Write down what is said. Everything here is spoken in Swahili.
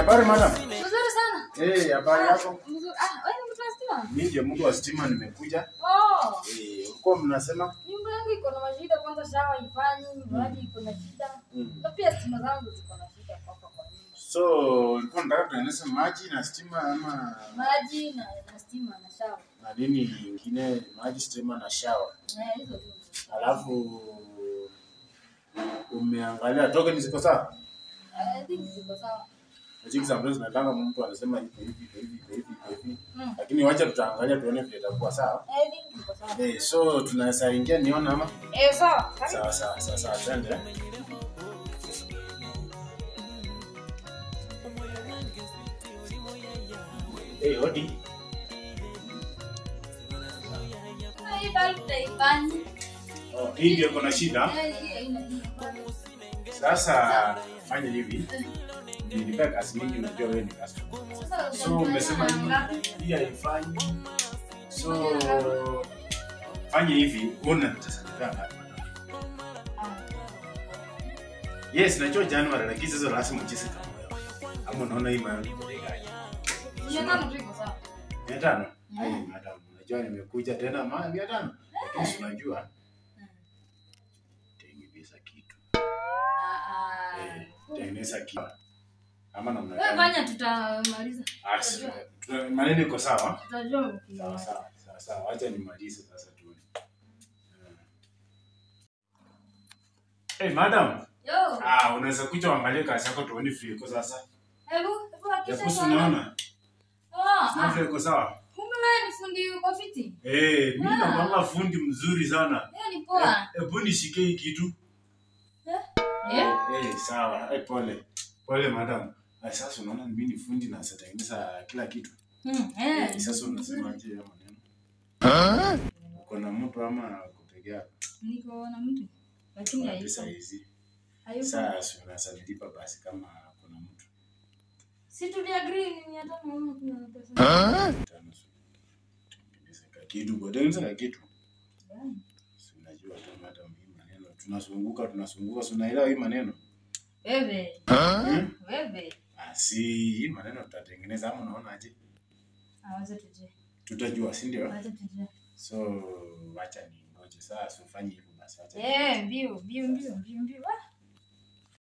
habari madam. Mzuri sana. Eh, habari yako? Mzuri. Ah, wewe ni mtu wa stima? Mimi ndiye mtu wa stima nimekuja. Oh. Eh, ulikuwa mnasema? Nyumba yangu iko na mashida kwanza shawa ifanyi, maji iko na shida. Mm. Na pia stima zangu ziko na shida hapa kwa nyumba. So, ulikuwa unataka tueneze maji na stima ama Maji na na stima na shawa. na nini nyingine, maji, stima na shower. Eh, hizo tu. Alafu umeangalia token ziko sawa? I think ziko sawa. Lakini sometimes nataka mtu anasema iko hivi, iko hivi, iko hivi, iko hivi. Mm. Lakini wacha tutaangalia tuone vile itakuwa sawa. I think ziko sawa. Eh, so tunaweza ingia niona ama? Eh, sawa. Karibu. Sawa sawa sawa sawa, twende. Eh, hodi. Hii bulb tutaifanyi. Oh, hii ndio kuna shida. Eh, hii haina shida. Sasa fanya hivi. Nilipea kazi mingi, najua wewe ni customer. Sasa So umesema ngapi? hii hii haifanyi. So fanya hivi, una nitasadika ngapi? Ah. Yes, najua January lakini sasa lazima ucheze kama wewe. Ama unaona hii maana ni bei gani? Mia tano tu iko sawa. Mia tano? Mm. Ai, madam, unajua nimekuja tena ma mia tano. Lakini si unajua Mm. tengeneza kitu. Ah, ah. Eh, tengeneza kitu. Ama namna Wewe gani? fanya tutamaliza. Ah, si- tu- maneno iko sawa? Tutajua Sawa ukimaliza. sawa sawa sawa, acha nimalize sasa tuone. Hey, madam. Yo. Ah, unaweza kuja uangalie kazi yako tuone vile iko sasa. Hebu, hebu hakikisha Japo si sana. unaona? Ah, Sina ah. vile iko sawa. Kumbe wewe ni fundi uko fiti? Eh, mimi Ah. nakwanga fundi mzuri sana. Hiyo ni poa. Eh, Hebu nishike hii kitu. Eh? Eh, sawa. Eh, pole. Pole madam. Ah, sasa unaona mimi ni fundi na sitatengeneza kila kitu. Hmm, Eh, eh. sasa unasema aje ya maneno? Uko na mtu ama uko peke yako? Niko na mtu. Lakini Kuna hayuko. pesa hizi. Hayuko. Sasa unaweza nilipa basi kama kuna mtu. Si tuliagree ni mia tano ama kuna pesa. Tano, so, tengeneza ka kitu, kwa tengeneza ka kitu. Gani? Si unajua tu madam hii maneno. Tunazunguka tunazunguka, si unaelewa hii maneno? Wewe, Hmm? wewe. Ah, si hii maneno tutatengeneza ama unaona aje? Ah, wacha tujue. Tutajua, si ndio? Wacha tujue. So wacha ningoje sasa, usifanye hivyo basi, wacha. Eh, mbio, mbio, mbio, mbio, mbio. Ah,